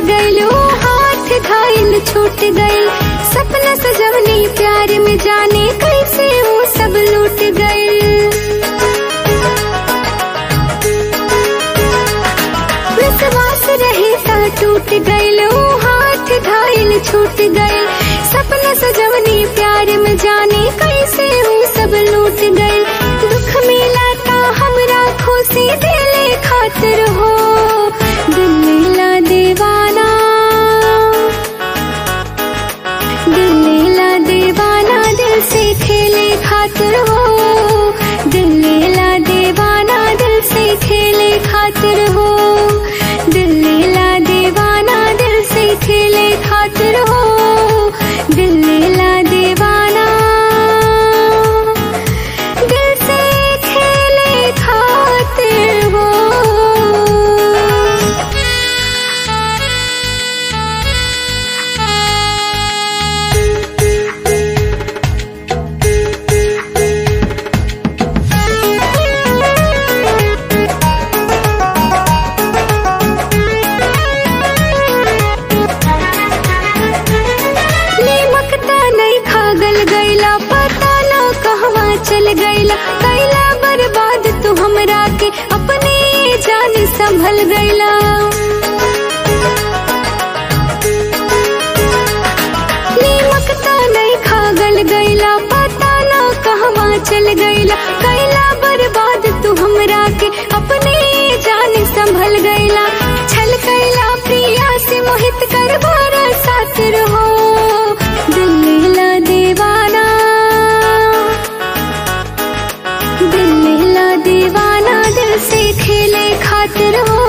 गइलो हाथ घायल छूट गइल सपना सजवनी प्यार में जाने कैसे वो सब लूट गइल विश्वास रहे ता टूट गइलो हाथ घायल छूट गइल सपना सजवनी प्यार में जाने कैसे वो सब लूट गइल दुख मिला ता हमरा खुशी दिले खातिर हो दिल मिला दीवाना दिल मिला दीवाना दिल से खेले खातिर हो दिल मिला दीवाना दिल से खेले खातिर हो दिल मिला दीवाना दिल से खेले खातिर हो दिल मिला दीवाना दिल से खेले खातिर हो नीमक ता नहीं खागल गैला पता ना कहवा चल गैला कैला बर्बाद तू हमरा के अपने जान संभल गैला नीमक ता नहीं खागल गैला पता ना कहवा चल गैला कैला बर्बाद तू हमरा के अपने जान संभल गैला छल कैला प्रिया से मोहित कर बारा सातिर हो दिल मिला दीवाना दिल मिला दीवाना दिल से खेले खातिर हो